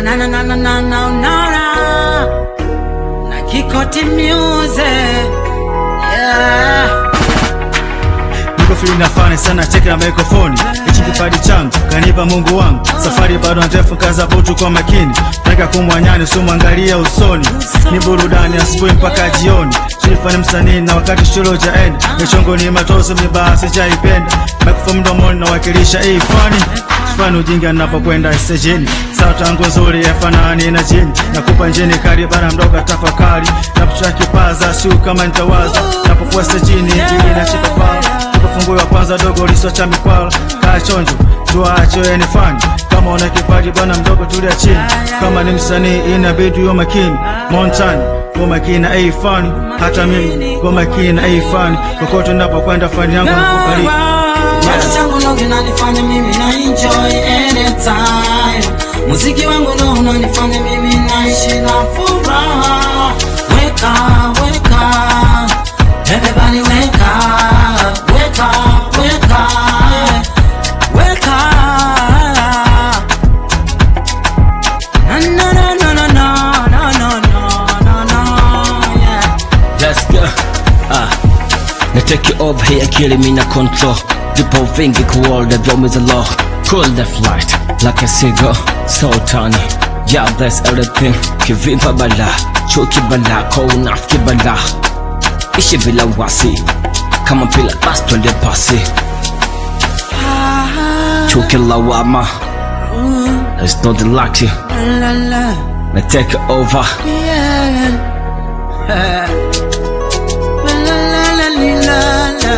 na na na na na na na na na Kikoti Music yeah. niko free na fani sana cheki na mikrofoni hichi kipaji changu kanipa mungu wangu safari bado ndefu kaza butu kwa makini taka kumwanyani sumwangalia usoni ni burudani asubuhi mpaka jioni sifani msanii na wakati shule ujaenda michongo ni matoso mibaa sijaipenda mikrofoni mdomoni nawakilisha hii fani sifani ujinga napokwenda stejini sauti yangu nzuri yafanani na jini nakupa njini kari bara mdogo tafakari napucha kipaza siu kama nitawaza napokuwa stejini ili nashika pala fungu ya kwanza dogo liso cha mikwala kaa chonjo tuacho yani fani kama una kipaji bwana mdogo tulia chini kama ni msanii inabidi uwe makini montani uwe makini na hii fani hata mimi uwe makini na hii fani kokote napokwenda fani yangu nikukaribu Kipaji changu ndo kinanifanya mimi na enjoy anytime. Muziki wangu ndo unanifanya mimi naishi na furaha. Weka, weka, everybody weka, weka, weka, weka. Na na na na na na na na na na yeah. Let's go. Ah. Na take it over here, killing me na control. Vipo vingi kuolda vyomiza law. Cool the flight, like a cigar. Sultani. Yeah, bless everything. Kivimba bala. Chuki bala. Kwa unafiki bala. Ishi bila wasi. Kama pila basi twende pasi. Chuki lawama. It's not the lucky. La la. Na take it over. Yeah. La la la la li, la la.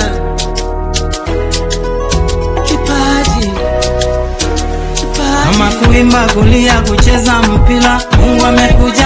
Kipaji. Kipaji. Kama kuimba, kulia, kucheza mpira, Mungu amekuja